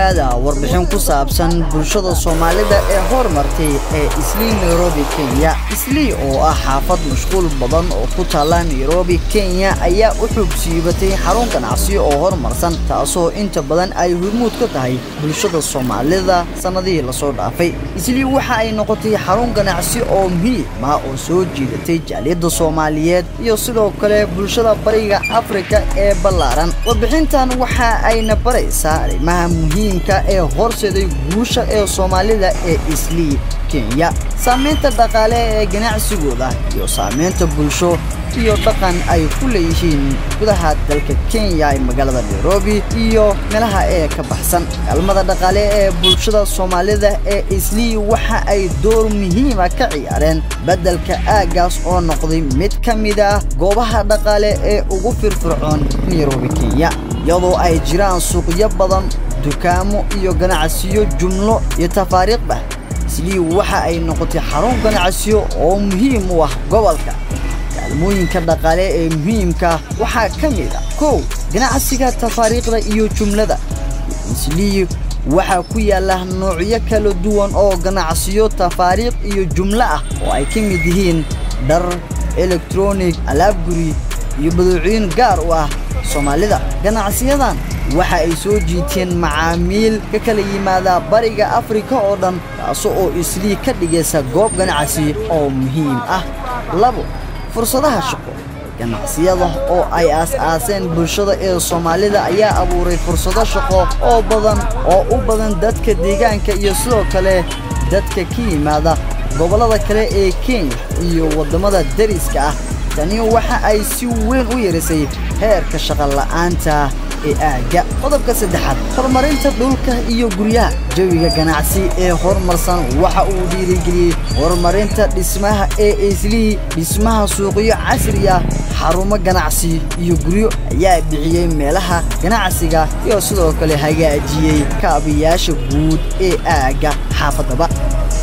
dhowaada warbixin ku saabsan bulshada soomaalida ee hormartay ee islii nairobi kenya islii oo ah xaafad mashquul badan oo ku taalla nairobi kenya ayaa u xub siibatay xarun ganacsi oo horumarsan taasoo inta badan ay hormuud ka tahay bulshada soomaalida sannadihii lasoo dhaafay islii waxa ay noqotay xarun ganacsi oo muhiim ah oo soo jiidatay jaaliyadda soomaaliyeed iyo sidoo kale bulshada bariga afrika ee ballaaran warbixintan waxa ayna baraysaa arrimaha muhiimka ee horseeday guusha ee soomaalida ee islii kenya saamaynta dhaqaale ee ganacsigooda iyo saamaynta bulsho iyo dhaqan ay ku leeyihiin gudaha dalka kenya ee magaalada nairobi iyo meelaha ee ka baxsan kaalmada dhaqaale ee bulshada soomaalida ee islii waxa ay door muhiima ka ciyaareen beddelka aaggaas oo noqday mid ka mid ah goobaha dhaqaale ee ugu firfircoon nairobi kenya iyadoo ay jiraan suuqyo badan dukaamo iyo ganacsiyo jumlo iyo tafaariiqba islii waxa ay noqotay xarun ganacsiyo oo muhiim u ah gobolka kaalmooyinka dhaqaale ee muhiimka waxaa ka mid ah kow ganacsiga tafaariiqda iyo jumlada islii waxaa ku yaalla noocyo kala duwan oo ganacsiyo tafaariiq iyo jumlo ah oo ay ka mid yihiin dhar elektronig alaab guri iyo baduucooyin gaar u ah soomaalida ganacsiyadan waxa ay soo jiiteen macaamiil ka kala yimaada bariga afrika oo dhan taasoo oo islii ka dhigaysa goob ganacsi oo muhiim ah labo fursadaha shaqo ganacsiyada oo ay aas-aaseen bulshada ee soomaalida ayaa abuuray fursado shaqo oo badan oo u badan dadka deegaanka iyo sidoo kale dadka ka yimaada gobollada kale ee kenya iyo waddamada dariska ah tani waxa ay si weyn u yarisay heerka shaqola'aanta ee aagga qodobka saddexaad horumarinta dhulka iyo guryaha jawiga ganacsi ee horumarsan waxa uu dhiirigeliyey horumarinta dhismaha ee islii dhismaha suuqyo casri ah xarumo ganacsi iyo guryo ayaa bixiyey meelaha ganacsiga iyo sidoo kale hagaajiyey kaabayaasha guud ee aagga xaafadaba